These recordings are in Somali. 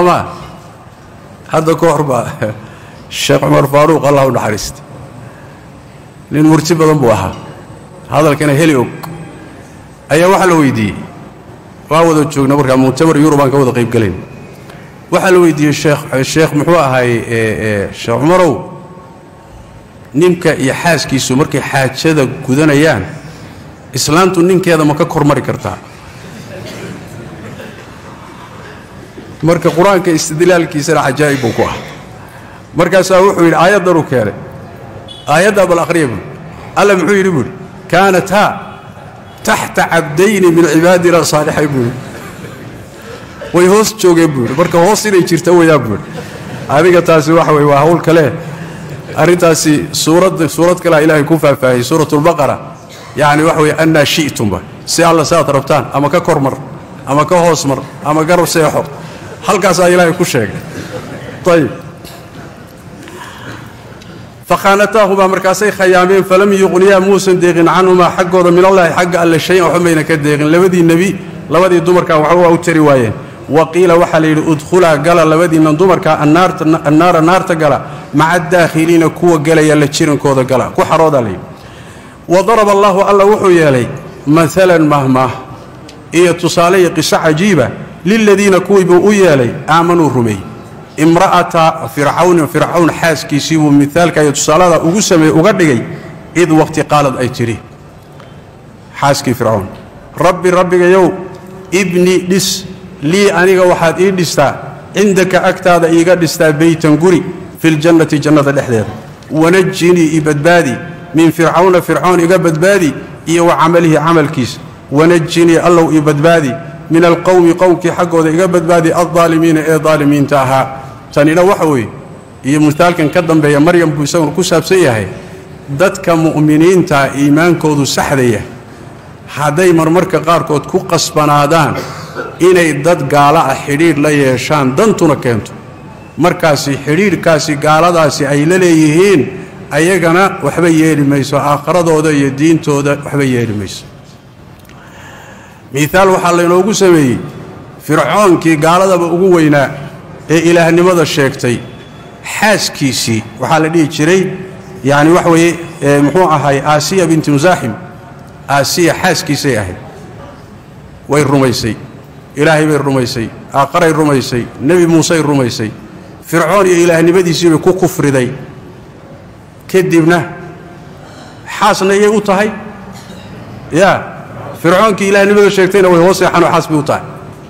ma hadda ka hor baa sheekh cumar faaruuq allah u naxariista nin murti badan buu ahaa hadalkana heli og ayaa waxaa la weydiiyey waa wada joogna markaa muctamar yurubaan ka wada qaybgelayn waxaa la weydiiyey sheekh sheekh muxuu ahaay sheekh cumarow ninka iyo xaaskiisu markay xaajada gudanayaan islaantu ninkeeda ma ka kormari kartaa marka qur-aanka istidlaalkiisana cajaa'ib buu ku ah markaasaa wuxuu yidhi aayaddanuu keenay aayaddaa bal akhriya buui alla muxuu yidhi buuhi kaanataa taxta cabdayni min cibaadina saalixayn buuhi way hoos joogeen buuhi marka hoos inay jirta wayaa buuhi adiga taasi waxa weye waa hawl kale arrintaasi suurad suurad kalea ilaahay ku faahfaahiyey suuratulbaqara yacni waxa weye annaa shi'tumba si alla saad rabtaan ama ka kormar ama ka hoos mar ama garab seexo halkaasaa ilaahay ku sheegay ayib fakhaanataahumaa markaasay khayaameen falam yuqniyaa muusan deeqin canhumaa xaggooda minallaahi xagga alle shayan waxba mayna ka deeqin labadii nebi labadii dumarkaa waxba waa u tari waayeen wa qiila waxaa la yidhi udkhulaa gala labadiinnan dumarkaa annaara naarta gala maca adaakhiliina kuwa gelaya la jirankooda gala ku xaroodaa layidhi wa daraba allaahu alla wuxuu yeelay maalan mahmaah iyo tusaale iyo qiso cajiiba liladiina kuwii buu u yeelay aamanuu rumeey imra'ata fircawnin fircawn xaaskiisii buu miaalka iyo tusaalada ugu sameeye uga dhigay id waqti qaalad ay tidhi xaaskii fircawn rabbi rabbigayow ibni dhis lii aniga waxaad ii dhistaa cindaka agtaada iiga dhistaa beytan guri filjannati jannada dhexdeeda wanajinii i badbaadi min fircawna fircawn iga badbaadi iyo wa camalihi camalkiisa wanajinii allow ii badbaadi min alqowmi qowmkii xaggooda iga badbaadi aldaalimiina ee daalimiinta ahaa tanina waxa weeye iyo mutaalkan ka dambeeya maryam buu isaguna ku saabsan yahay dadka mu'miniintaa iimaankoodu saxdaya hadday marmarka qaarkood ku qasbanaadaan inay dad gaala ah xidhiidh la yeeshaan dantuna keento markaasi xidhiidhkaasi gaaladaasi ay la leeyihiin ayagana waxba yeeli mayso aakhiradooda iyo diintooda waxba yeeli mayso miaal waxaa laynoogu sameeyey fircoonkii gaaladaba ugu weynaa ee ilaahnimada sheegtay xaaskiisii waxaa la dhihi jiray yacni waxa weeye muxuu ahay aasiya binti musaaxim aasiya xaaskiisay ahayd way rumaysay ilaahay bay rumaysay aaqaray rumaysay nebi muusey rumaysay fircoon iyo ilaahnimadiisii bay ku kufriday kadibna xaasna iyay u tahay yaa fircoonkii ilaahnimada sheegtayna way hoos seexanoo xaas bay u tahay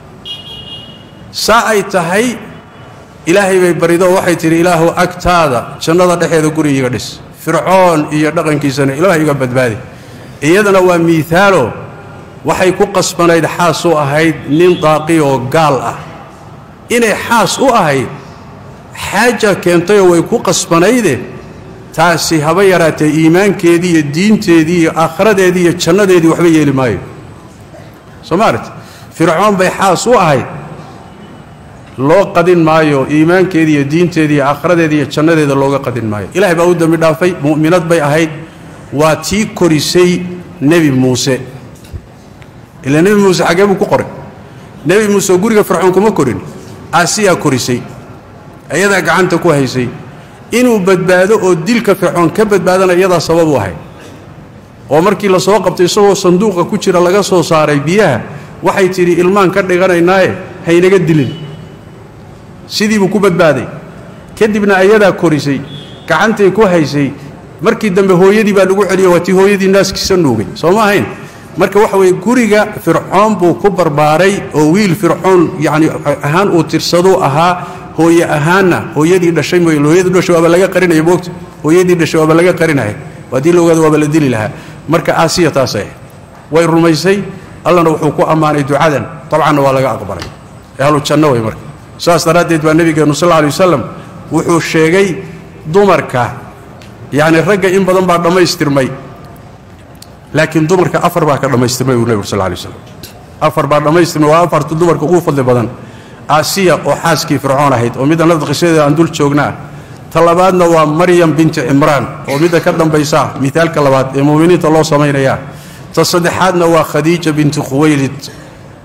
saa ay tahay ilaahay bay baridoo waxay tidhi ilaahu agtaada jannada dhexeeda guri iga dhis fircoon iyo dhaqankiisana ilaah iga badbaadi iyadana waa miihaalo waxay ku qasbanayd xaas u ahayd nin daaqi oo gaal ah inay xaas u ahayd xaaja keentayoo way ku qasbanayde taasi haba yaraatee iimaankeedii iyo diinteedii iyo aakhiradeedii iyo jannadeedii waxba yeeli maayo soo maarat fircoon bay xaas u ahayd loo qadin maayo iimaankeedii iyo diinteedii iyo aakhiradeedii iyo jannadeeda looga qadin maayo ilahay baa u dembi dhaafay mu'minad bay ahayd waa tii korisay nebi muuse ilaa nebi muuse xaggee buu ku qoray nebi muuse oo guriga fircoon kuma korin aasiyaa korisay iyadaa gacanta ku haysay inuu badbaado oo dilka fircoon ka badbaadana iyadaa sabab u ahayd oo markii la soo qabtay isagoo sanduuqa ku jira laga soo saaray biyaha waxay tidhi ilmaan ka dhiganaynaaye haynaga dilin sidii buu ku badbaaday kadibna ayadaa korisay gacantay ku haysay markii dambe hooyadii baa lagu celiyo waa tii hooyadii naaskiisa nuugay soo ma ahayn marka waxa weeye guriga fircoon buu ku barbaaray oo wiil fircoon yacni ahaan uu tirsaduu ahaa hooye ahaanna hooyadii dhashay mooy hooyadii dhashay waaba laga qarinaya moogta hooyadii dhashay waaba laga qarinaya haddii la ogaado waaba la dili lahaa marka aasiya taasay way rumaysay allana wuxuu ku ammaanay ducadan dabcanna waa laga aqbalay ahlu janno way marka saas daraaddeed baa nebigeennu sal alla lay wasalam wuxuu sheegay dumarka yacni ragga in badan baa dhammaystirmay laakiin dumarka afar baa ka dhammaystirmay buu nebigu sal lla lay waslam afar baa dhammaystirmay waa afarta dumarka ugu fadli badan aasiya oo xaaskii fircoon ahayd oo midda nafda qisadeeda aan dul joognaa ta labaadna waa maryam binti cimraan oo midda ka dambaysaa mihaalka labaad ee mu'miniinta loo samaynayaa ta saddexaadna waa khadiija binti khuwaylid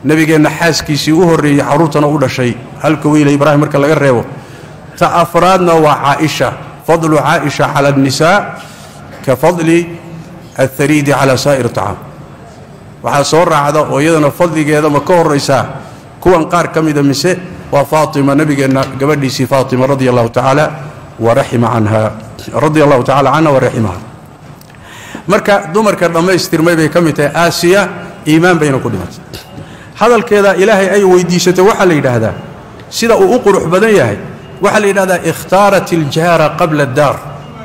nebigeenna xaaskiisii u horreeyey carruurtana u dhashay halka wiila ibraahim marka laga reebo ta afraadna waa caaisha fadlu caaisha cala annisaa ka fadli athariidi calaa saa'ir tacaam waxaa soo raacda oo iyadana fadligeeda ma ka horraysaa kuwan qaar ka mida mise waa faatima nebigeenna gabadhiisii faatima radia allahu tacaala waraxima canha radia allahu tacala canha waraximaha marka dumarka dhammaystirmay bay ka mid tahay aasiya iimaan bayna ku dhimatay hadalkeeda ilaahay ay weydiisatay waxaa la yidhaahdaa sida uu u qurux badan yahay waxaa la yidhahdaa ikhtaarat iljaara qabla addaar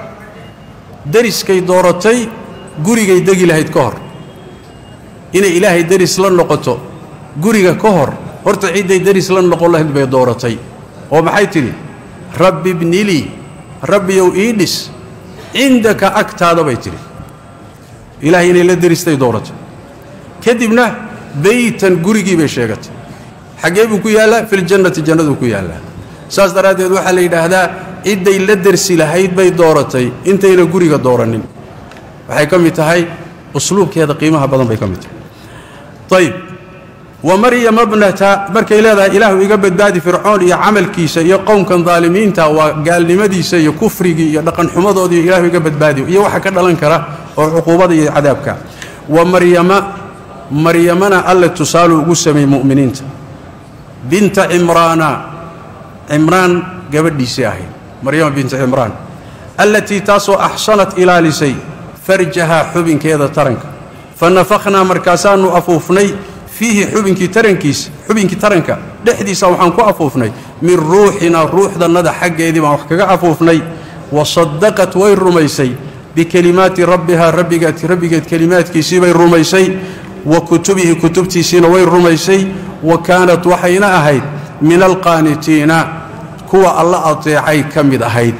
deriskay dooratay gurigay degi lahayd ka hor inay ilaahay deris la noqoto guriga ka hor horta cidday deris la noqon lahayd bay dooratay oo maxay tidhi rabbi bnilii rabbiyow ii dhis cindaka agtaada bay tidhi ilaahay inay la deristay dooratay kadibna beytan gurigii bay sheegatay xaggee buu ku yaallaa filjannati jannaduu ku yaallaa saas daraaddeed waxaa la yidhaahdaa cidday la dersi lahayd bay dooratay intayna guriga doorannin waxay ka mid tahay usluubkeeda qiimaha badan bay ka mid tahay ayib wa maryama bnata markay leedahay ilaahu iga badbaadi fircoon iyo camalkiisa iyo qowmkan daalimiinta waa gaalnimadiisa iyo kufrigii iyo dhaqanxumadoodii ilaahu iga badbaadi iyo waxa ka dhalan kara oo cuquubada iyo cadaabka wa maryama maryamana alle tusaalu ugu sameeyey mu'miniinta binta cimraana cimraan gabadhiisii ahayd maryama binta cimraan allatii taasoo axsanat ilaalisay farjahaa xubinkeeda taranka fa nafakhnaa markaasaannu afuufnay fiihi xubinkii tarankiisa xubinkii taranka dhexdiisa waxaan ku afuufnay min ruuxinaa ruuxdannada xaggeedii baan wax kaga afuufnay wa saddaqat way rumaysay bikelimaati rabbihaa rabbigeed rabbigeed kelimaadkiisii bay rumaysay wa kutubihi kutubtiisiina way rumaysay wa kaanat waxayna ahayd min alqaanitiina kuwa alla ateecay ka mid ahayd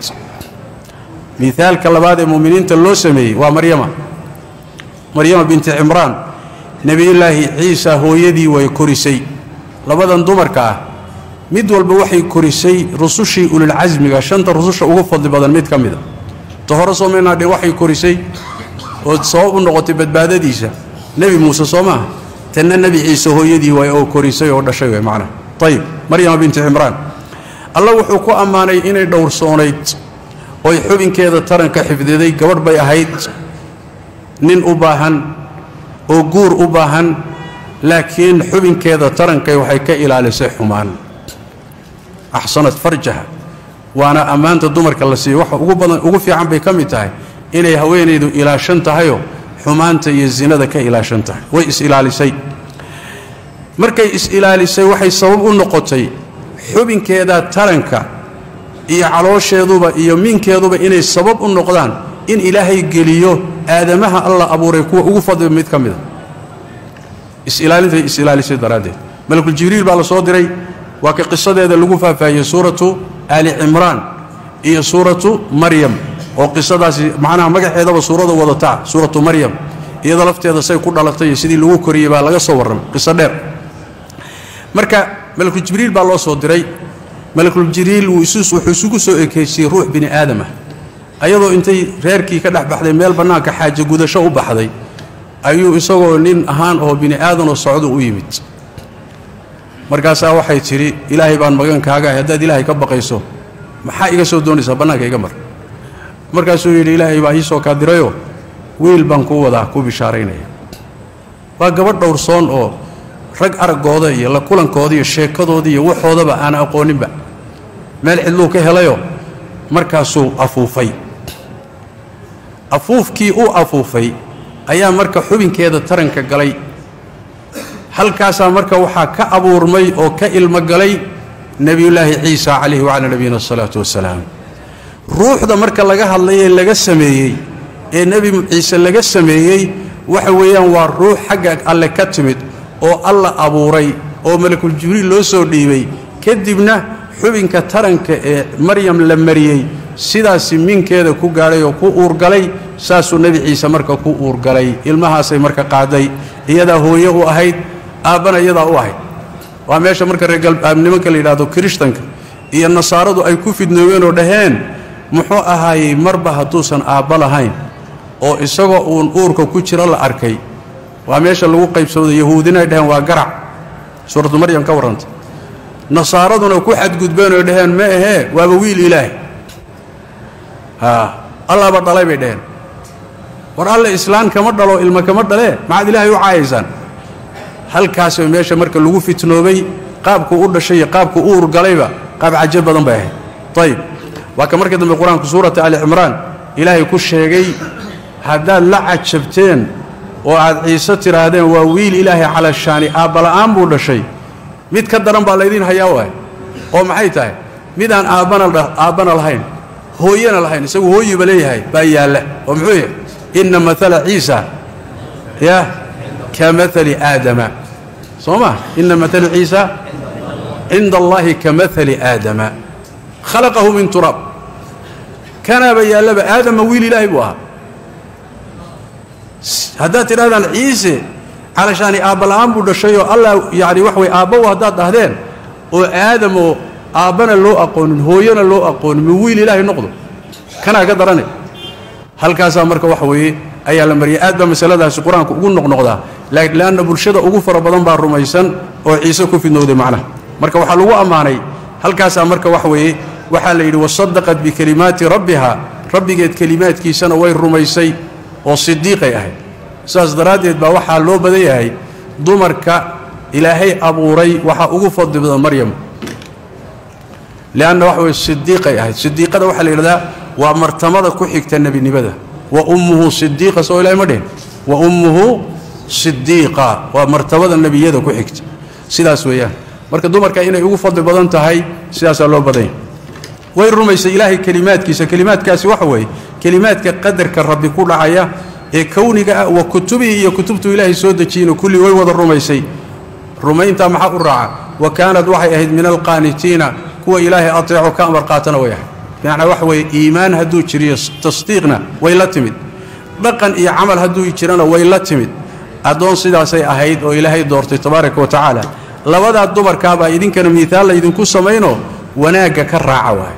miaalka labaad ee mu'miniinta loo sameeyey waa maryama maryama binti cimraan nebiyullaahi ciisa hooyadii way korisay labadan dumarka ah mid walba waxay korisay rusushii ululcasmiga shanta rususha ugu fadli badan mid ka mida ta hore soomaynadhe waxay korisay oo sabab u noqotay badbaadadiisa nebi muuse soo maaha tanna nebi ciise hooyadii waay oo korisay oo dhashay way macnaha ayib maryama binti cimraan alla wuxuu ku ammaanay inay dhowrsoonayd oy xubinkeeda taranka xifdiday gabadh bay ahayd nin u baahan oo guur u baahan laakiin xubinkeeda tarankay waxay ka ilaalisay xumaan axsanad farjaha waana ammaanta dumarka la siiyo waxa ugu badan ugu fiican bay ka mid tahay inay haweenaydu ilaashan tahayoo xumaanta iyo zinada ka ilaashan tahay way is-ilaalisay markay is-ilaalisay waxay sabab u noqotay xubinkeeda taranka iyo caloosheeduba iyo minkeeduba inay sabab u noqdaan in ilaahay geliyo aadamaha alla abuuray kuwa ugu fadliba mid ka mida is-ilaalintay is-ilaalisay daraaddeed malakul jibriil baa la soo diray waa ka qisadeeda lagu faahfaahiyey suuratu aali cimraan iyo suuratu maryam oo qisadaasi macnaha magaceedaba suurada wadataa suuratu maryam iyada lafteeda say ku dhalatay iyo sidii lagu koriyey baa laga soo warramay qiso dheer marka malakul jibriil baa loo soo diray malakul jibriil wuxuu isugu soo ekeysiyey ruux bini aadamah ayadoo intay reerkii ka dhex baxday meel bannaanka xaaje gudasho u baxday ayuu isagoo nin ahaan oo bini aadanoo socdo u yimid markaasaa waxay tidhi ilaahay baan magan kaaga ahay haddaad ilaahay ka baqayso maxaa iga soo doonaysaa bannaanka iga mar markaasuu yidhi ilaahay baa ii soo kaa dirayoo wiil baan kuu wadaa ku bishaaraynaya waa gabadh dhowrsoon oo rag araggooda iyo la kulankooda iyo sheekadooda iyo waxoodaba aan aqooninba meel cidluu ka helayoo markaasuu afuufay afuufkii uu afuufay ayaa marka xubinkeeda taranka galay halkaasaa marka waxaa ka abuurmay oo ka ilmo galay nebiyullaahi ciisa calayhi wacalaa nabiyina asalaatu wassalaam ruuxda marka laga hadlayee laga sameeyey ee nebi ciise laga sameeyey waxa weeyaan waa ruux xagga alle ka timid oo alla abuuray oo malakul jibriil loo soo dhiibay kadibna xubinka taranka ee maryam la mariyey sidaasi minkeeda ku gaadhay oo ku uurgalay saasuu nebi ciise marka ku uurgalay ilmahaasay marka qaaday iyadaa hooye u ahayd aabbana iyadaa u ahayd waa meesha marka reernimanka la yidhahdo kirishtanka iyo nasaaradu ay ku fidnoobeen oo dhaheen muxuu ahaayey marba hadduusan aabba lahayn oo isagoo uun uurka ku jiro la arkay waa meesha lagu qaybsooda yahuudina ay dhaheen waa garac suuratu maryam ka warrantay nasaaraduna ku xadgudbeen oo dhaheen ma ahee waaba wiil ilaahay haa allaaba dhalay bay dhaheen war alle islaan kama dhalo ilma kama dhalee maxaad ilaahay u caayaysaan halkaasoo meesha marka lagu fitnoobay qaabkuu u dhashay iyo qaabkuu u urgalayba qaab cajo badan bay ahayd ayib waa ka markii dambe qur-aanku suurata ali cimraan ilaahay ku sheegay haddaad la cajabteen oo aad ciise tidhaahdeen waa wiil ilaahay calashaani aabbala'aan buu dhashay mid ka daran baa laydiin hayaa waay oo maxay tahay midaan aabbana aabbana lahayn hooyana lahayn isagu hooyiba leeyahay baa yaalla oo muxuu yahay inna maala ciisa ya ka maali aadama soo ma inna maala ciisa cinda allaahi ka maali aadama khalaqahu min turaab kanaaba yaallaba aadama wiil ilaahay buu ahaa haddaad tidhahdaan ciise calashaani aabbala'aan buu dhashayoo allah yacni wax way aabbaw haddaad dhahdeen oo aadamoo aabbana loo aqoonin hooyana loo aqoonin mi wiil ilaahay noqdo kanaa ka daranay halkaasaa marka waxa weeye ayaa la mariyay aad baa masaladaasi qur-aanku ugu noqnoqdaa leanna bulshada ugu fara badan baa rumaysan oo ciise ku fidnowday macnaha marka waxaa lagu ammaanay halkaasaa marka waxa weeye waxaa la yidhi wasadaqat bikelimaati rabbiha rabbigeed kelimaadkiisana way rumaysay oo sidiiqay ahayd sidaas daraaddeed baa waxaa loo badan yahay dumarka ilaahay abuuray waxaa ugu fadli badan maryam leanna waxa weye sidiiqay ahayd sidiiqada waxaa la yidhahdaa waa martamada ku xigta nebinimada wa ummuhu sidiiqa soo ilahay ma dhihin wa ummuhu sidiiqa waa martabada nebiyada ku xigta sidaas weeyaan marka dumarka inay ugu fadli badan tahay sidaasaa loo badanya way rumaysay ilaahay kelimaadkiisa kelimaadkaasi waxa weeye kelimaadka qadarka rabbi ku dhacaya ee kowniga ah wa kutubihi iyo kutubtuu ilaahay soo dejiyeyno kulli way wada rumaysay rumayntaa maxaa u raaca wa kaanad waxay ahayd min alqaanitiina kuwa ilaahay ateeco ka amar qaatana way ahayd bimacnaa waxa weeye iimaan hadduu jiriyo tasdiiqna way la timid dhaqan iyo camal hadduu jirana way la timid addoon sidaasay ahayd oo ilaahay doortay tabaaraka wa tacaala labadaa dumarkaabaa idinkana miihaal laydinku samayno wanaagga ka raaca waay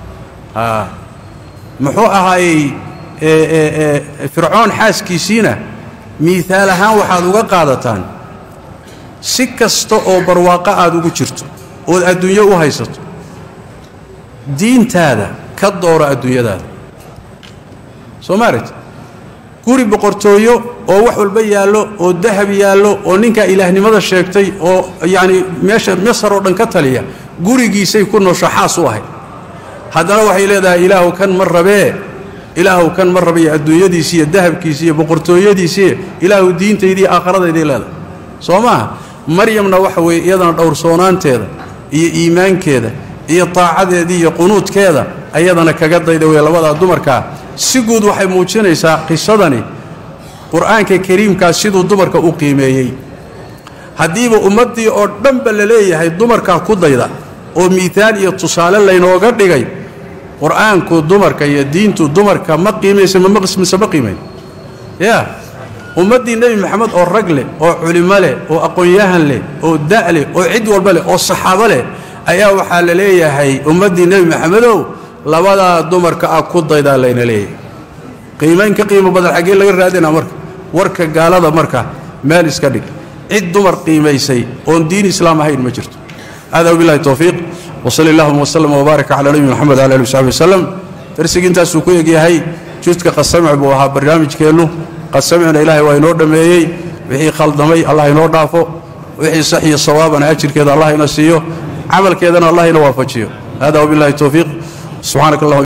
muxuu ahaayey fircoon xaaskiisiina miihaal ahaan waxaad uga qaadataan si kasta oo barwaaqo aad ugu jirto ood adduunyo u haysato diintaada ka dooro adduunyadaada soo maaragti guri boqortooyo oo wax walba yaallo oo dahab yaallo oo ninkaa ilaahnimada sheegtay oo yacni meesha masar oo dhan ka taliya gurigiisay ku noosho xaas u ahayd haddana waxay leedahay ilaahu kan ma rabee ilaahu kan ma rabiyo adduunyadiisi iyo dahabkiisi iyo boqortooyadiisii ilaahu diintaydii aakharadayday leedahay soo maaha maryamna waxa weeye iyadana dhowrsoonaanteeda iyo iimaankeeda iyo taacadeedii iyo qunuudkeeda ayadana kaga dayda wey labadaa dumarkaa si guud waxay muujinaysaa qisadani qur-aanka kariimkaa siduu dumarka u qiimeeyey haddiiba ummaddii oo dhanba la leeyahay dumarkaa ku dayda oo miihaal iyo tusaale laynooga dhigay qur-aanku dumarka iyo diintu dumarka ma qiimaysa mise ma qiimayn ya ummaddii nebi maxamed oo rag leh oo culimo leh oo aqoon-yahan leh oo da' leh oo cid walba leh oo saxaabo leh ayaa waxaa la leeyahay ummaddii nebi maxamedow labadaa dumarka ah ku daydaa layna leeyahay qiimayn ka qiimo badan xaggee laga raadinaa marka warka gaalada marka meel iska dhig cid dumar qiimaysay oon diin islaam ahayn ma jirto hada wabilahi towfiiq wsali allahuma wslm wbaaraka cala nebi moxamed wala ali wsaxbi waslem darsigii intaasuu ku egyahay judka qasamic buu ahaa barnaamijkeennu qasamicna ilaahay waa inoo dhammeeyey wixii khaldamay allah inoo dhaafo wixii sax iyo sawaabana ajirkeeda allah ina siiyo camalkeedana allah ina waafajiyo hada wabilahi towfiiq subxanak allah